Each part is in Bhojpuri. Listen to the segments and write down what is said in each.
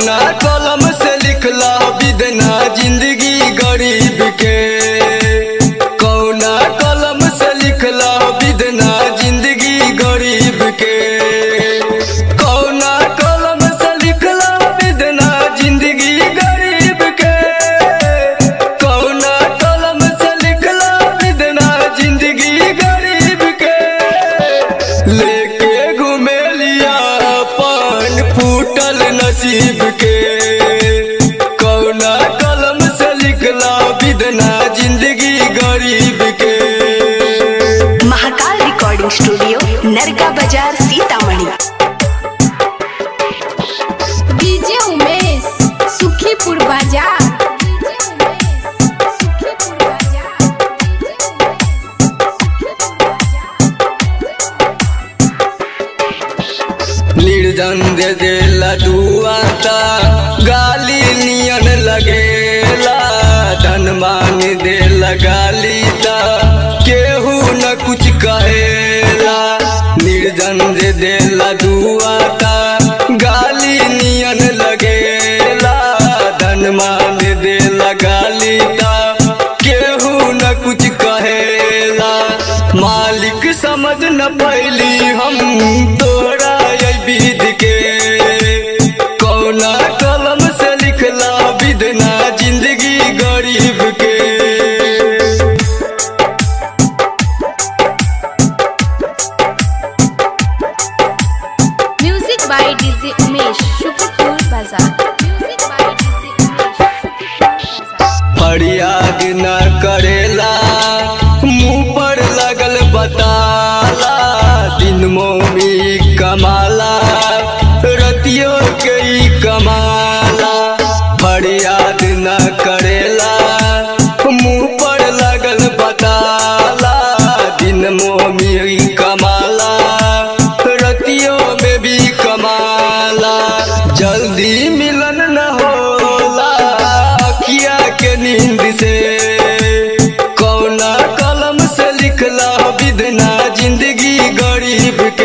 कौना कलम से लिखला विदना जिंदगी गरीब के कौना कलम से लिखला विदना जिंदगी गरीब के कौना कलम से लिखला विदना जिंदगी गरीब के कौना कलम से लिखला विदना जिंदगी गरीब के लेके घूमे लिया पान फूटल नसीब के कौना कलम से लिखला विदना जिंदगी गरीब के महाकाल रिकॉर्डिंग स्टूडियो नरका बाजार सीतामढ़ी डीजे उमेश सुखीपुर बाजार निर्जन दे देला दुआता गाली नियन लगेला धन मांग देला गाली ता केहू न कुछ कहेला निर्जन दे देला दुआता गाली नियन लगेला धन मांग देला गाली ता केहू न कुछ कहेला मालिक समझ न पैली हम तोरा ये विध के कौना कलम से लिखला विदना जिंदगी गरीब के music by DJ Umesh Sukhipur बाजार music by DJ Umesh Sukhipur बाजार फरियाद न करेला मुंह पर लगल बताला दिन मोमी कमाला रतियो के ही कमाला फरियाद न करेला मुंह पर लगल बताला दिन मोमी कमाला रतियों में भी कमाला जल्दी मिलन न होला अखिया के नींद से कौना कलम से लिखला विदना जिंदगी गरीब के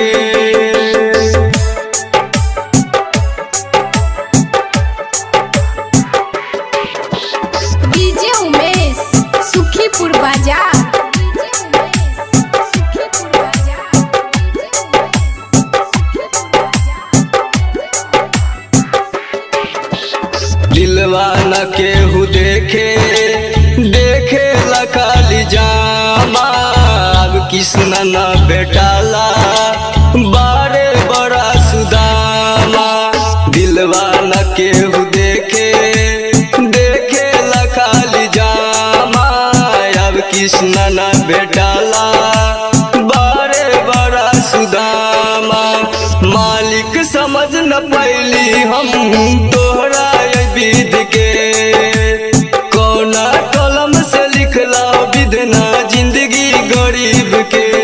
डीजे उमेश सुखीपुर बाजार डीजे उमेश सुखीपुर बाजार डीजे उमेश सुखीपुर दिलवा न केहू देखे देखे लखाली जामा अब किसना न बेटाला बारे बड़ा सुदामा दिलवा न केहू देखे देखे लखाली जामा अब किसना न बेटाला बारे बड़ा सुदामा मालिक समझ न पैली हम तोहरा ये विध के कौना कलम से लिखला विधना जिंदगी गरीब के